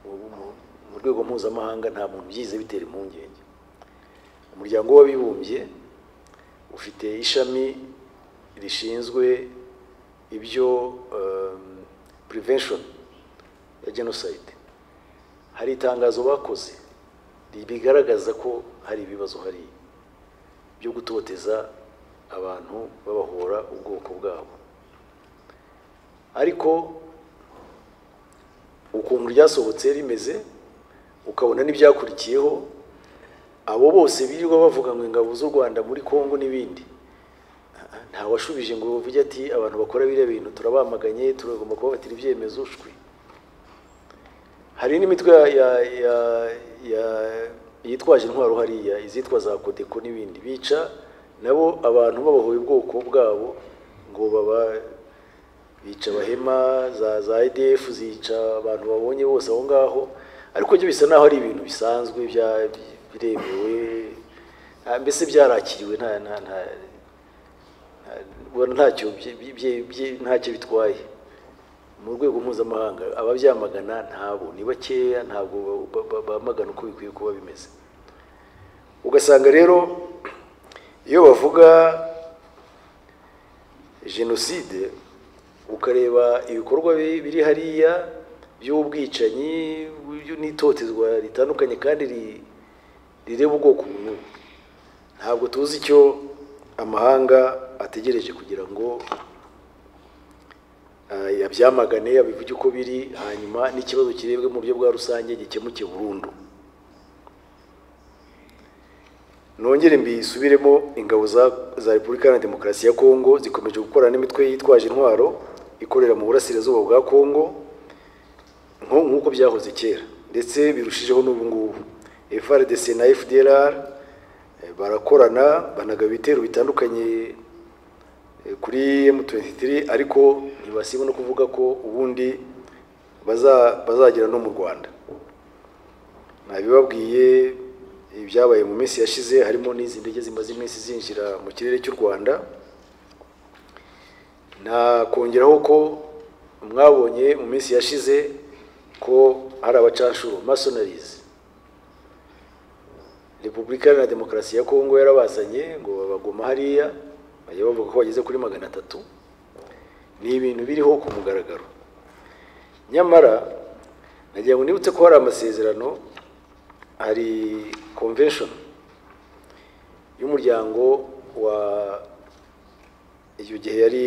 [SPEAKER 2] mu- mu- mu rwego mpuzamahanga nta muntu byize bitera impungenge umuryango w'abibumbye ufite ishami rishinzwe ibyo um, prevention ya genocide hari itangazo bakoze ribigaragaza ko hari ibibazo hariya byo gutoteza abantu babahora ubwoko bwabo ariko ukuntu ryasohotse rimeze ukabona n'ibyakurikiyeho abo bose birirwa bavuga ngo ingabo z'u rwanda muri congo n'ibindi nta washubije ngo bavuge ati abantu bakora biriya bintu turabamaganye turagomba kubafatira ibyemezo shwi hari n'imitwe ya, ya, ya, ya yitwaje intwaro hariya izitwa za kodeko n'ibindi bica nabo abantu babahoye ubwoko bwabo ngo baba bica abahema za za EDF zica abantu babonye bose aho ngaho ariko byo bisa naho ari ibintu bisanzwe bya biremewe ah, mbese byarakiriwe nta nta nta nta- ubona ntacyo bye- bye- bye- ntacyo bitwaye mu rwego mpuzamahanga ababyamagana ntabo ni bakeya ntabwo ba- ba- bamagana uko bikwiye kuba bimeze ugasanga rero iyo bavuga jenoside ukareba ibikorwa bi- biri hariya by'ubwicanyi byu- n'itotezwa ritandukanye kandi ri- rireba ubwoko bumwe ntabwo tuzi icyo amahanga ategereje kugira ngo ah, yabyamagane yabivuge uko biri hanyuma n'ikibazo kirebwe mu buryo bwa rusange gikemuke burundu nongere mbisubiremo ingabo za- za repubulika iharanira demokarasi ya kongo zikomeje gukorana n'imitwe yitwaje intwaro ikorera mu burasirazuba bwa kongo nko- nk'uko byahoze kera ndetse birushijeho n'ubu ngubu FRDC na FDLR eh, barakorana banagaba ibitero bitandukanye eh, kuri M23 ariko ntibasiba no kuvuga ko ubundi baza- bazagera no mu Rwanda nabibabwiye ibyabaye mu minsi yashize harimo n'izi ndege zimaze iminsi zinjira mu kirere cy'u Rwanda nakongeraho ko mwabonye mu minsi yashize ko hari abacanshuro masonarizi repubulika iharanira demokarasi ya kongo yarabazanye ngo babaguma hariya bajya bavuga ko bageze kuri magana atatu ni ibintu biriho ku mugaragaro nyamara nagira ngo nibutse ko hari amasezerano hari convention y'umuryango wa icyo gihe yari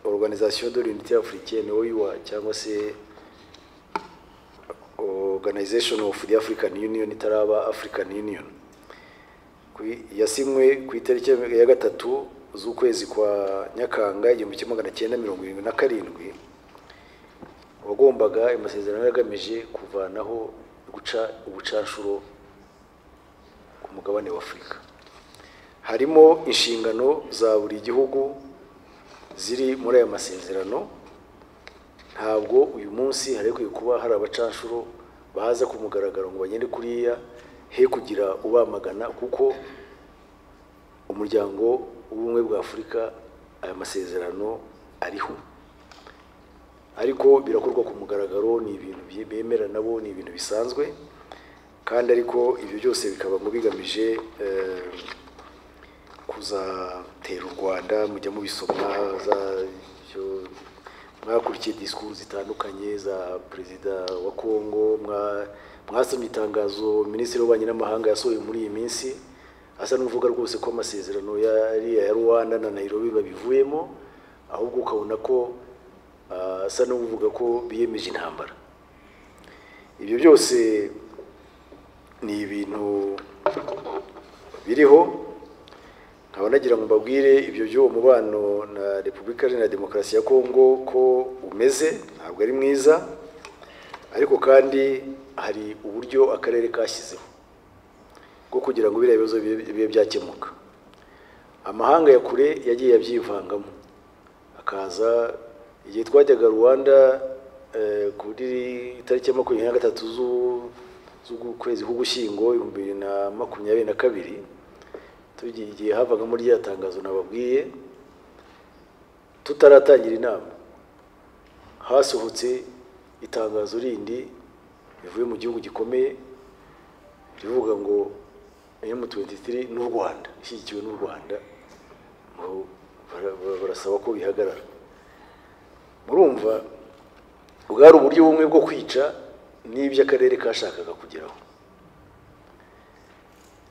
[SPEAKER 2] organisation de l'unité africaine OUA cyangwa se organization of the african union itaraba african union Ku- yasinywe ku itariki ya gatatu z'ukwezi kwa nyakanga igihumbi kimwe magana cyenda mirongo irindwi na karindwi wagombaga ayo masezerano yari agamije kuvanaho guca ubucanshuro ku mugabane wa afurika harimo inshingano za buri gihugu ziri muri aya masezerano ntabwo uyu munsi harekwiye kuba hari abacanshuro baza ku mugaragaro ngo bagende kuriya he kugira ubamagana kuko umuryango w'ubumwe bwa afurika aya masezerano ariho ariko birakorwa ku mugaragaro ni ibintu bye- bemera nabo ni ibintu bisanzwe kandi ariko ibyo byose bikaba ngo bigamije eh, kuzatera u Rwanda mujya mubisoma za byo- mwakurikiye disikuru zitandukanye za perezida wa Kongo mwa- mwasomye itangazo minisitiri w'ububanyi n'amahanga yasohoye muri iyi minsi asa n'uvuga rwose ko amasezerano yari ya Rwanda na Nairobi babivuyemo ahubwo ukabona ko ah, asa n'uvuga ko biyemeje intambara ibyo byose ni ibintu biriho nkaba nagira ngo mbabwire ibyo by'uwo mubano na repubulika iharanira demokarasi ya kongo ko umeze ntabwo ari mwiza ariko kandi hari uburyo akarere kashyizeho bwo kugira ngo biriya bibazo bibe bibe byakemuka amahanga ya kure yagiye abyivangamo akaza igihe twajyaga rwanda eh, kuri tariki ya makumyabiri na gatatu z'u- z'ukwezi k'ugushyingo ibihumbi bibiri na makumyabiri na kabiri tugiye igihe havagamo rya tangazo nababwiye tutaratangira inama hasohotse itangazo rindi rivuye mu gihugu gikomeye rivuga ngo M23 n'u Rwanda ishyigikiwe n'u Rwanda ngo bara- bara- barasaba ko bihagarara murumva bwari uburyo bumwe bwo kwica n'ibyo akarere kashakaga kugeraho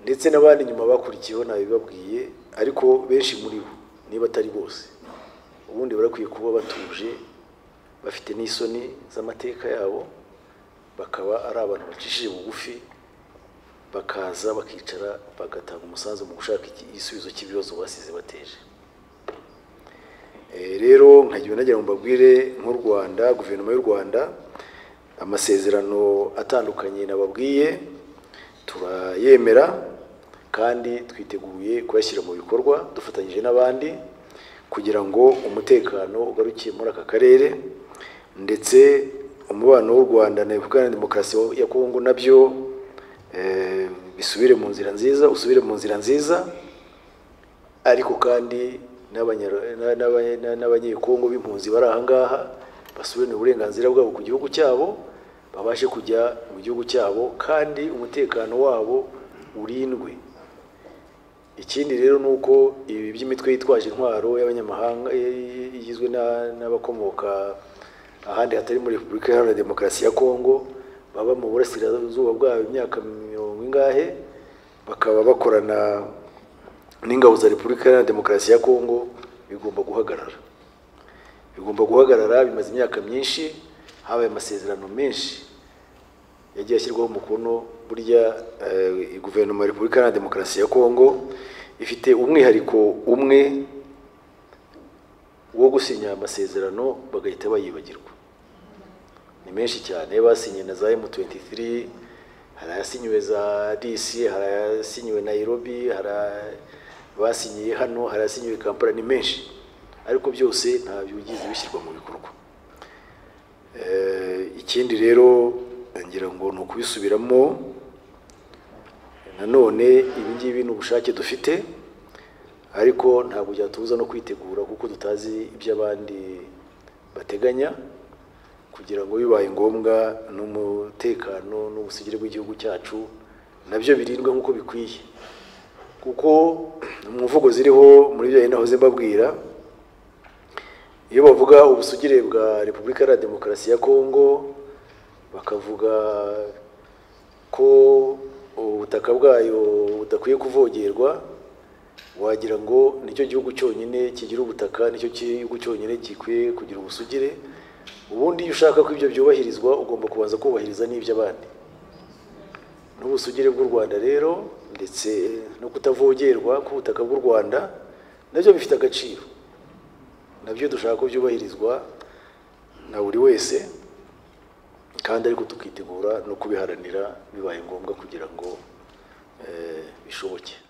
[SPEAKER 2] ndetse n'abandi nyuma bakurikiyeho ntabibabwiye ariko benshi muri bo niba atari bose ubundi barakwiye kuba batuje bafite n'isoni z'amateka yabo bakaba ari abantu bacishije bugufi bakaza bakicara bagatanga umusanzu mu gushaka iki- igisubizo cy'ibibazo basize bateje Eh, rero nkagira nagira ngo mbabwire nk'u rwanda guverinoma y'u rwanda amasezerano atandukanye nababwiye turayemera kandi twiteguye kuyashyira mu bikorwa dufatanyije n'abandi kugira ngo umutekano ugaruke muri aka karere ndetse umubano w'u rwanda na repubulika ya demokarasi ya kongo nabyo eh, bisubire mu nzira nziza usubire mu nzira nziza ariko kandi n'abanyar- na- n'aba- na- n'abanyekongo b'impunzi bari aha ngaha basubirane uburenganzira bwabo ku gihugu cyabo babashe kujya mu gihugu cyabo kandi umutekano wabo urindwe ikindi rero ni uko ibi by'imitwe yitwaje intwaro y'abanyamahanga eh, igizwe na- n'abakomoka ahandi hatari muri repubulika iharanira demokarasi ya kongo baba mu burasirazuba bwayo imyaka mirongo ingahe bakaba bakorana n'ingabo za repubulika iharanira demokarasi ya kongo bigomba guhagarara bigomba guhagarara bimaze imyaka myinshi habaye amasezerano menshi yagiye ashyirwaho umukono burya eh, guverinoma ya repubulika iharanira demokarasi ya kongo ifite umwihariko umwe wo gusinya amasezerano bagahita bayibagirwa ni menshi cyane basinye na za M23 hari ayasinyiwe za DC hari ayasinyiwe Nairobi hari aya- basinyiye hano hari ayasinyiwe i Kampala ni menshi ariko byose nta bigize bishyirwa mu bikorwa Eh, ikindi rero ngira ngo ni ukubisubiramo nanone ibi ngibi ni ubushake dufite ariko ntabwo byatubuza no kwitegura kuko tutazi ibyo abandi bateganya kugira ngo bibaye ngombwa n'umutekano n'ubusugire bw'igihugu cyacu nabyo birindwe nk'uko bikwiye kuko mu mvugo ziriho muri byo nahoze mbabwira iyo bavuga ubusugire bwa repubulika iharanira demokarasi ya kongo bakavuga ko ubutaka bwayo budakwiye kuvogerwa wagira ngo nicyo gihugu cyonyine kigira ubutaka nicyo gihugu cyonyine gikwiye kugira ubusugire ubundi iyo ushaka ko ibyo byubahirizwa ugomba kubanza kubahiriza n'iby'abandi n'ubusugire bw'u Rwanda rero ndetse no kutavogerwa k'ubutaka bw'u Rwanda nabyo bifite agaciro nabyo dushaka ko byubahirizwa na buri wese kandi ariko tukitegura no kubiharanira bibaye ngombwa kugira ngo eh, bishoboke